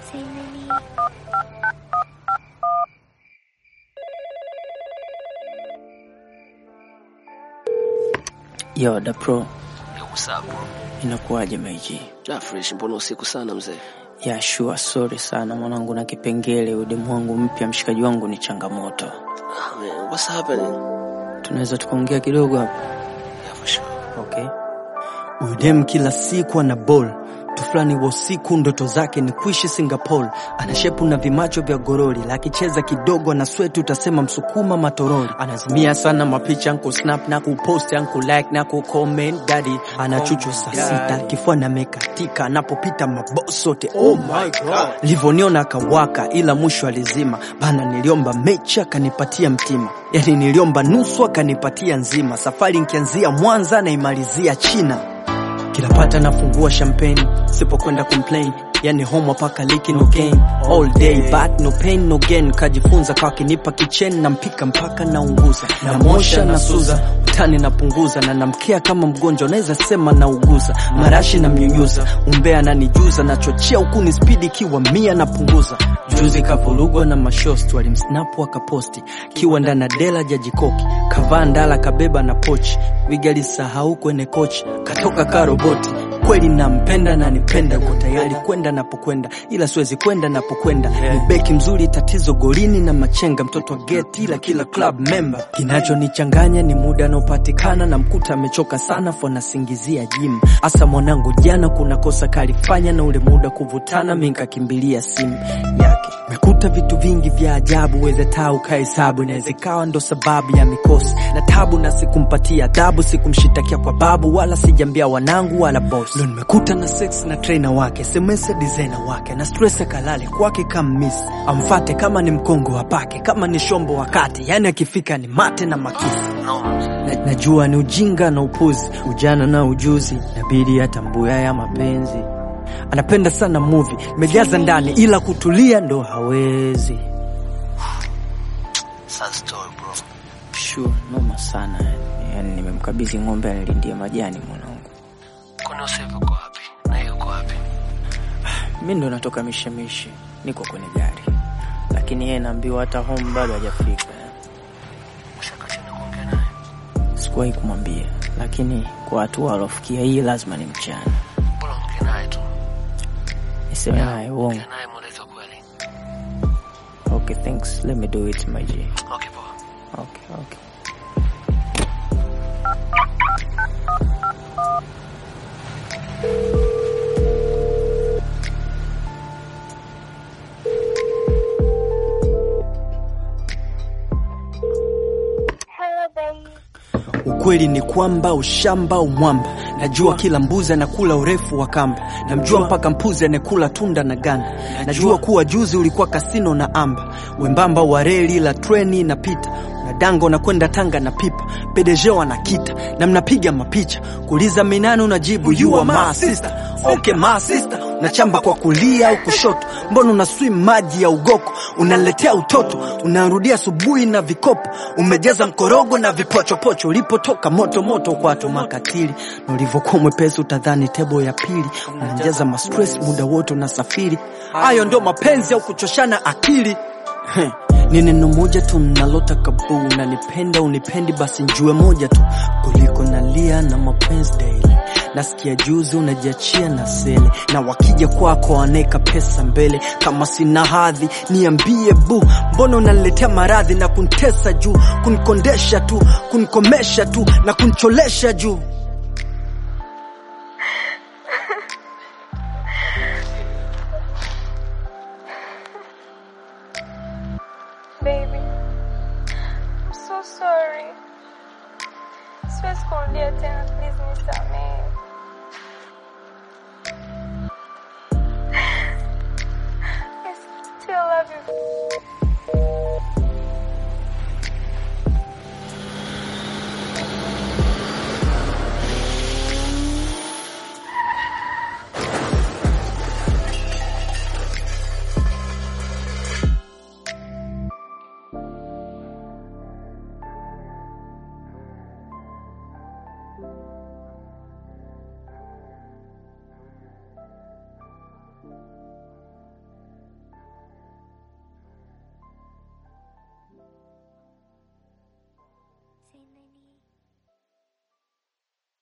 Say nini? Yo, da pro, Usapo. inakuwaje meji? Ja fresh, mbona usiku sana mzee? Ya shua, sorry sana mwanangu, na kipengele udemu wangu mpya, mshikaji wangu ni changamoto. Ah, man, what's happening? Tunaweza tukaongea kidogo hapa? Yeah, for sure. Okay. Udem kila siku ana ball tufulani wa usiku, ndoto zake ni kuishi Singapore. Ana shepu na vimacho vya gorori, lakicheza kidogo na sweti, utasema msukuma matorori. Anazimia sana mapicha nku snap na kupost nku like na ku comment daddy. Ana chuchu saa sita, kifua na mekatika, anapopita maboss sote. Oh my god, livoniona akawaka, ila mwisho alizima bana. Niliomba mechi akanipatia mtima, yani niliomba nusu akanipatia nzima. Safari nkianzia Mwanza naimalizia China kila pata nafungua champagne sipokwenda complain yani home paka liki no gain all day but no pain no gain kajifunza kwa kinipa kichen na mpika mpaka naunguza namosha na suza utani napunguza na namkea kama mgonjwa naweza sema nauguza marashi na mnyunyuza umbea nanijuza nachochea huku ni spidi kiwa mia napunguza juzi kavurugwa na mashost walimsnapu akaposti kiwa ndana dela jajikoki kavaa ndala kabeba na pochi wigalisahau kwenye kochi katoka ka roboti kweli nampenda na nipenda uko tayari kwenda napokwenda ila siwezi kwenda napokwenda ni beki mzuri tatizo golini na machenga mtoto wa geti ila kila club member kinachonichanganya ni muda anaopatikana na mkuta amechoka sana fo nasingizia jim hasa mwanangu jana kuna kosa kalifanya na ule muda kuvutana mi nkakimbilia simu yake mekuta vitu vingi vya ajabu weze taa ukahesabu inaweza ikawa ndo sababu ya mikosi na tabu na sikumpatia adhabu sikumshitakia kwa babu wala sijambia wanangu wala boss ndo nimekuta na sex na trainer wake semese designer wake na stress akalale kwake kama miss amfate kama ni mkongo wapake kama ni shombo wakati yani akifika ni mate na makisi na, najua ni ujinga na upuzi ujana na ujuzi nabidi atambue ya mapenzi anapenda sana movie imejaza ndani ila kutulia ndo hawezi Sad story, bro. sure noma sana yani, yani nimemkabidhi ng'ombe anilindia majani mwanangu Kwani Usapo uko wapi? Na yeye uko wapi? mi ndo natoka mishemishe niko kwenye gari lakini yeye naambiwa hata home bado hajafika Ushaka chini kuongea naye? sikuwahi kumwambia lakini kwa hatua alofikia hii lazima ni mchana Bora ongea naye tu. niseme naye uongo Ongea naye mweleze ukweli. okay thanks let me do it my G. Okay, poa. okay okay Hello, babe. Ukweli ni kwamba ushamba umwamba, najua kila mbuzi anakula urefu wa kamba, namjua mpaka mpuzi anekula tunda na ganda. Najua kuwa juzi ulikuwa kasino na amba, wembamba wa reli la treni inapita na dango na kwenda Tanga na pipa pedejeo anakita na mnapiga mapicha kuuliza minani, unajibu you are my sister. Okay my sister, unachamba kwa kulia au kushoto, mbona una swim maji ya ugoko, unaletea utoto, unarudia asubuhi na vikopo, umejaza mkorogo na vipochopocho, ulipotoka moto moto kwa watu makatili, na ulivyokuwa mwepesi utadhani tebo ya pili, unajaza mastress muda wote unasafiri. Hayo ndio mapenzi au kuchoshana akili? Heh, ni neno moja tu nalotaka buu, unanipenda unipendi, basi njue moja tu kuliko nalia na mapenzi daily. Nasikia juzi unajiachia na sele, na wakija kwako waneka pesa mbele. Kama sina hadhi niambie bu, mbona unaniletea maradhi na kuntesa juu, kunikondesha tu, kunikomesha tu na kunicholesha juu